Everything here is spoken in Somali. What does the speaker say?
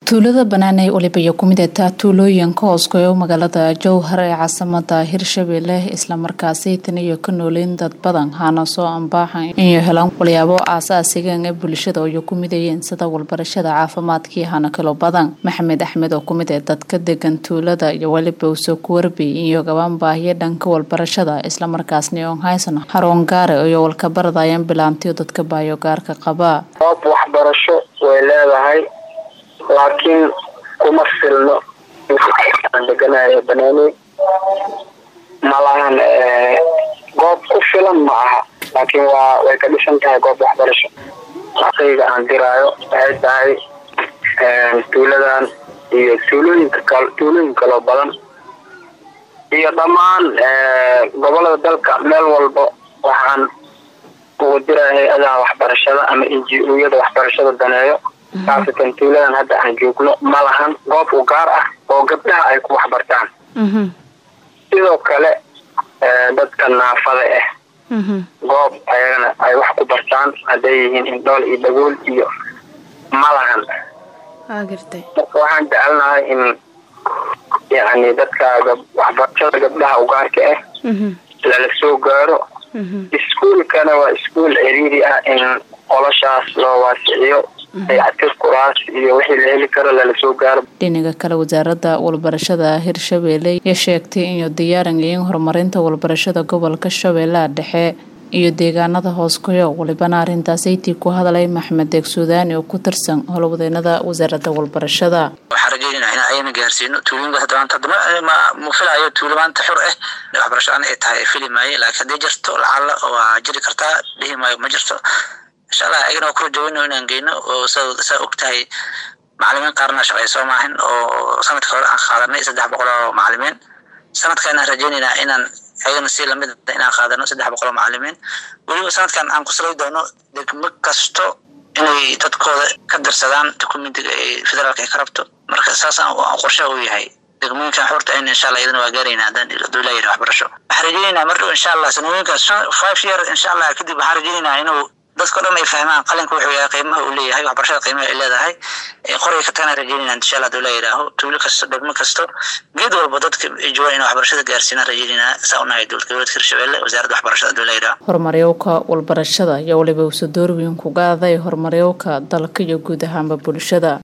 tuulada banaaney waliba iyo kumid ataa tuulooyinka hooskoyo magaalada jowhar ee caasimada hirshabelle islamarkaasi tan iyo ka nooleyn dad badan hana soo ambaaxan inay helaan walyaabo aasaasigan ee bulshada iyo ku midayeen sida walbarashada caafimaadkii hana kalo badan maxamed axmed oo kumid ee dadka degan tuulada iyo weliba usoo kuwarbay iyo gabaan baahiyo dhanka walbarashada islamarkaasna on haysan haroon gaare iyo walkabaradayaan bilaantiyo dadka baayo gaarka qaba goob waxbarasho way leedahay laakiin kuma filno aan deganayo banaaney malahan goob ku filan ma aha laakiin waa way ka dhisan tahay goob waxbarasho aqayga aan diraayo waxay tahay tuuladan iyo tuulooyinka kal tuulooyin kaloo badan iyo dhammaan gobolada dalka meel walba waxaan ugu diraya hay-adaha waxbarashada ama n g o-yada waxbarashada daneeyo khaasatan tuuladan hadda aan joogno ma lahan goob u gaar ah oo gabdhaha ay ku waxbartaan sidoo kale dadka naafada ah goob ayagana ay wax ku bartaan hadday yihiin indhool iyo dhagool iyo ma lahan marka waxaan jecelnahay in yani dadka waxbarashada gabdhaha ugaarka ah lala soo gaaro iskuolkana waa iskuol ciriiri ah in qoloshaas loo waasiciyo dayactir kuraas iyo wixii la heli karo lala soo gaaro dhinaga kale wasaaradda walbarashada hirshabelle ee sheegtay inuu diyaaran yihiin horumarinta walbarashada gobolka shabeellaha dhexe iyo deegaanada hooskoyo walibana arrintaasaytii ku hadlay maxmed deeg suudaani oo ku tirsan howlwadeenada wasaaradda walbarashada waxaan rajeynayna in ayna gaarsiino tuulooyinka hadda hadda ma filayo tuulo maanta xur ah waxbarasho an ay tahay fili maayo laakiin haddii jirto lacala waa jiri kartaa dhihi maayo ma jirto insha allah ayagana waa kula jaweyno inaan geyno oo saa og tahay macalimiin qaarna shaqey soo maahin oo sanadka hore aan qaadanay saddex boqol oo macalimiin sanadkan aan rajeynaynaa inaan ayagana si lamid inaan qaadano saddex boqol oo macalimiin weliba sanadkan aan kusalay doono degmo kasto inay dadkooda ka darsadaan dokumentiga ee federaalka ay ka rabto marka saasaan qorshaha u yahay degmooyinkan xurta ayna insha allah iyadana waa gaarayna haddaan haduu laa yidhi waxbarasho waxaan rajeynaynaa mar dhow insha allah sanooyinkaas five year insha allah kadib waxaan rajeynaynaa inuu dadka dhan ay fahmaan qalinka wuxuu yahay qiimaha uu leeyahay waxbarashada qiimaha ay leedahay qoray ka tagana rajeynayna insha allah haduu la yidhaaho tuulo kasto degmo kasto geed walba dadka joogan in waxbarashada gaarsiinaan rajeynayna saa unahay dowladka hirshabelle wasaaradda waxbarashada haduu la yidhaaho horumaryowka walbarashada iyo waliba uso door weyn ku qaaday horumaryowka dalka iyo guud ahaanba bulshada